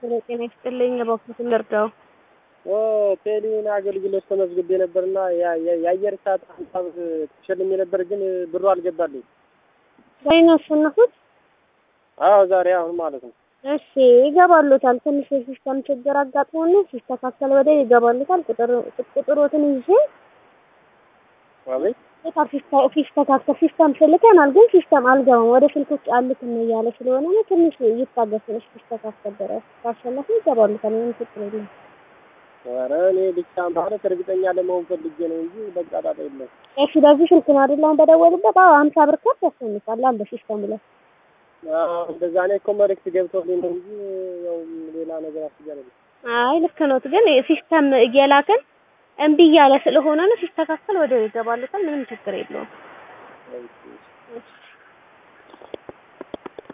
ጤና ይስጥልኝ። እባክዎትን ልርዳው? ቴሌን አገልግሎት ተመዝግቤ ነበርና የአየር ሰዓት ሀሳብ ተሸልሜ ነበር፣ ግን ብሩ አልገባልኝ። ዛሬ ነው ያሸነፉት? አዎ ዛሬ አሁን ማለት ነው። እሺ ይገባሉታል። ትንሽ የሲስተም ችግር አጋጥሞን ሲስተካከል ወደ ይገባሉታል። ቁጥሮትን ይዤ አቤት ሲስተካከል ሲስተም ስልከናል፣ ግን ሲስተም አልገባም ወደ ስልኮች አልክም እያለ ስለሆነ ነው። ትንሽ ይታገሱንሽ ሲስተካከል ድረስ ካሸነፉ ይገባሉታል። ምንም ችግር የለም። ኧረ እኔ ብቻ ማለት እርግጠኛ ለመሆን ፈልጌ ነው እንጂ በቃ ጣጣ የለም። እሺ በዚህ ስልክ ነው አይደል አሁን በደወሉበት? አዎ ሀምሳ ብር ካርድ ያስፈልጋል አለ ሲስተሙ ላይ። አዎ እንደዛ እኔ እኮ መልዕክት ገብቶልኝ ነው እንጂ ያው ሌላ ነገር አስቤያለሁ። አይ ልክ ኖት፣ ግን ሲስተም እየላክን እምቢ እያለ ስለሆነ ነው። ሲስተካከል ወደ ይገባሉታል። ምንም ችግር የለውም። እሺ። እሺ